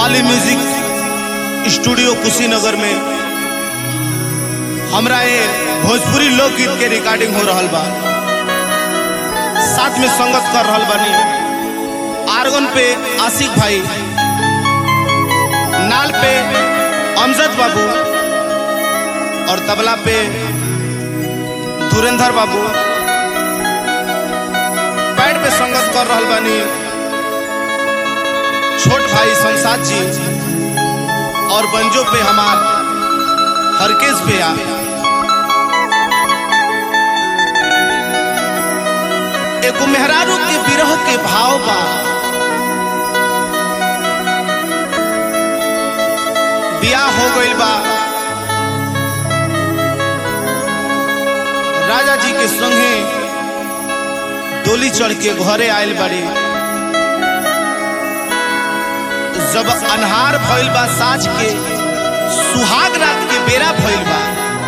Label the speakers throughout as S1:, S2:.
S1: पाली music studio Kushinagar में हमरा ये भोजपुरी लोकगीत के रिकॉर्डिंग हो रहल बा साथ में संगत कर रहल बानी आर्गन पे आशिक भाई नाल पे अमजद बाबू और तबला पे धुरेंद्र बाबू पैड पे संगत कर रहल बानी छोट भाई संसाद जी और बंजो पे हमार हरकेश पे आ एगो मेहरारू के विरह के भाव बा बियाह हो गइल बा राजा जी के संगे डोली चढ़ के घरे आयल बाड़ी जब अनहार भइल बा साँझ के सुहाग रात के बेरा भइल बा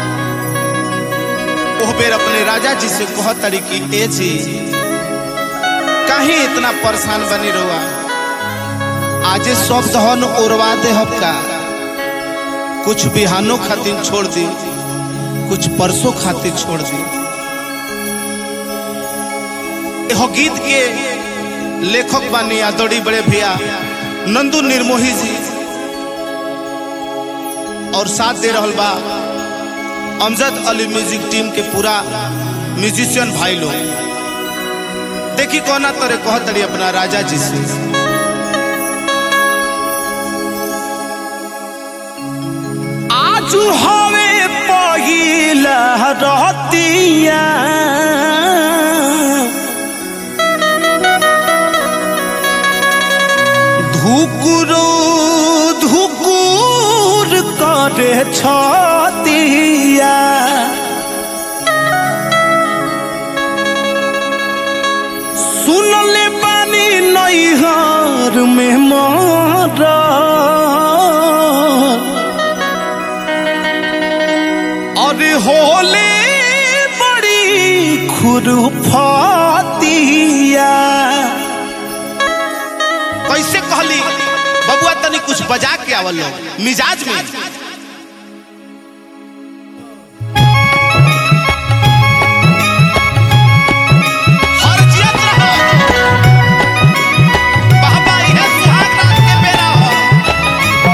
S1: ओह बेर अपने राजा जी से कह तड़ी कि ए जी काहे इतना परेशान बनी रहुआ आजे सब दहन उड़वा दे हबका कुछ बिहानों खातिर छोड़ दी कुछ परसों खातिर छोड़ दी एहो गीत के लेखक बानी आदोड़ी बड़े भैया नंदू निर्मोही जी और साथ दे रहल बा अमजद अली म्यूजिक टीम के पूरा म्यूजिशियन भाई लोग देखी कौना तरे कहतड़ी अपना राजा जी से
S2: आजू हवे पहिला रहतिया धुकुरो धुकुर करे छतिया सुनले बानी नैहर में मरा अरे होले बड़ी खुरफातिया
S1: कैसे कहली बबुआ तनी कुछ बजा के आवल लो, मिजाज में हरजियत रहो। बहबा इहे सुहाग रात के बेरा हो।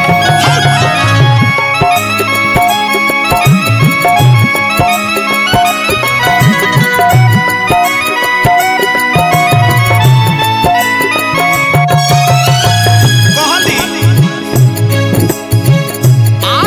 S1: कहली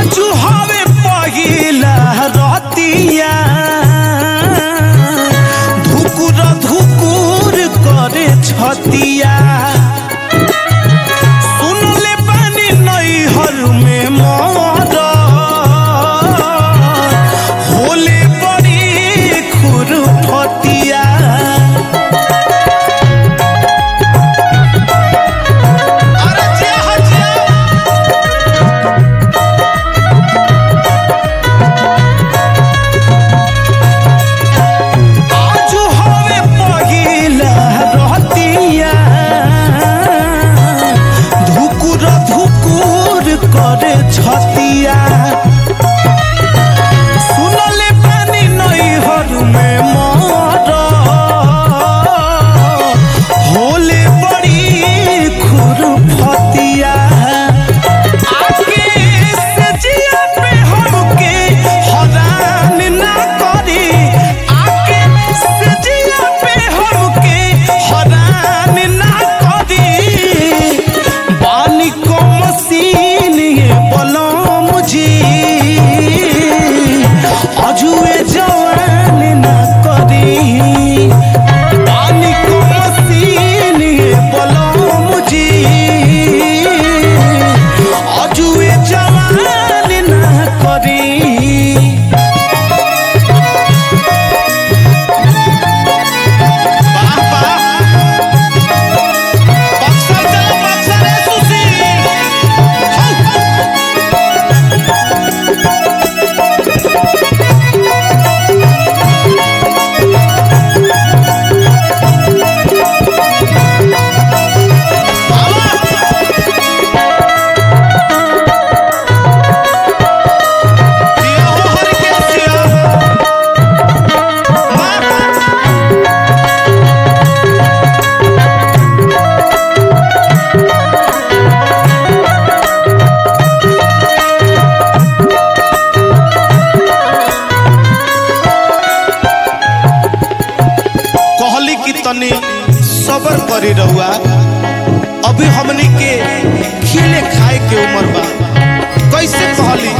S1: सबर करी रहुआ अभी हमनी के खिले खाए के उम्र बा कैसे कहली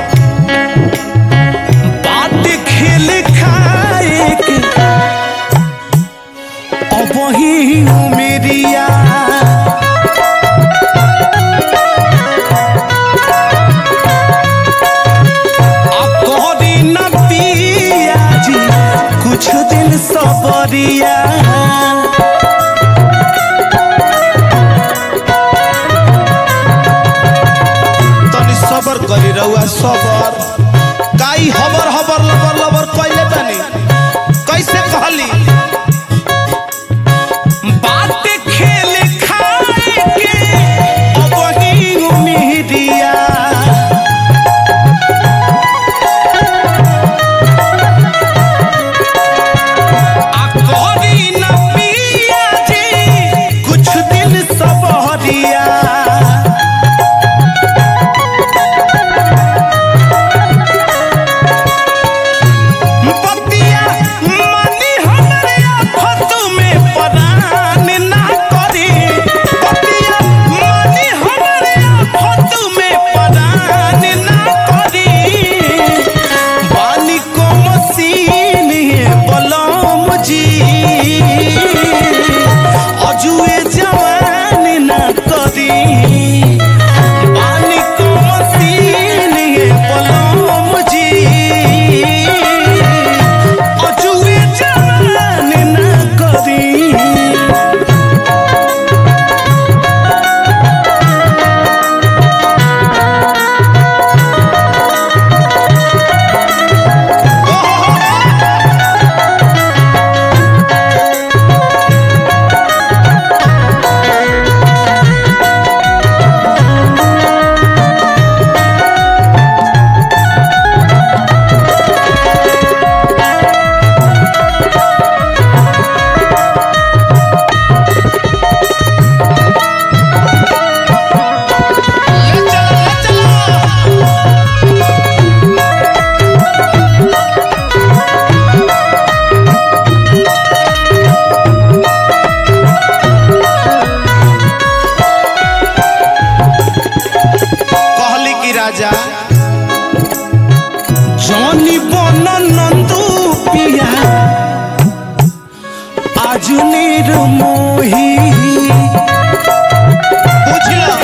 S2: बाट खेल खाए के अब ही उमेरिया अब कहरी न पिया जी कुछ दिन सबरिया
S1: तनी सबर करी रहुआ सबर काई हबर हबर लबर लबर कैले बानी कैसे कहली
S2: बाट खेल खाए के अब ही उमेरिया आ कहरी न पिया जी कुछ दिन सबरिया बतिया मानी हमरे आफत में परान ना करी बतिया मानी हमरे आफत में परान ना करी बानी को मसीन बलम जी अजुए जवान ना करी बानी को मसीन बलम जी अजुए जवान ना करी
S1: ले चलो ले चलो कहली कि राजा
S2: जॉनी बन नंदू पिया आज निर्मोही
S1: बुझल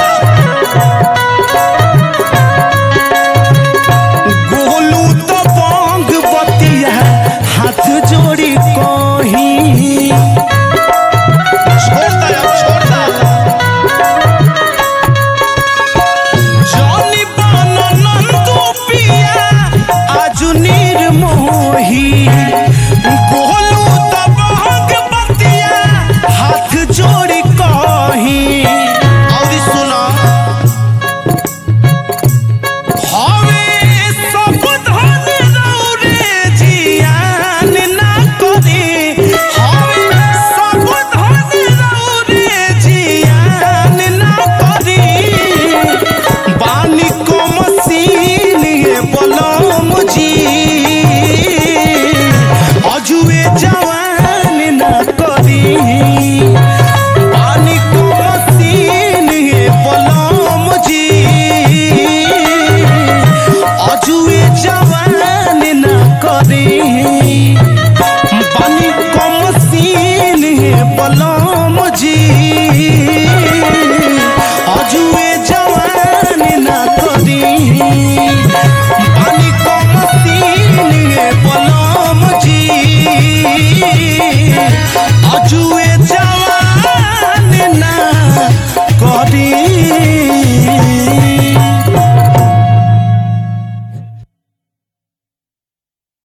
S2: गोलू तो बंग बतिया हाथ जोड़ी कही
S1: छोड़ दे अब छोड़ दे
S2: जॉनी बन नंदू पिया आज निर्मोही गोलू तो बंग बतिया हाथ जोड़ी कही
S1: और सुनो
S2: हवे सब धन रौरे जियान ना करे हवे सब धन रौरे जियान ना करे बानी को मसीन बलम जी अजुए जवान ना करी पानी को मसीन बलम जी अजुए जवान न करी पानी को मसीन बलम जी अजुए जवान न करी पानी को मसीन बलम जी अजुए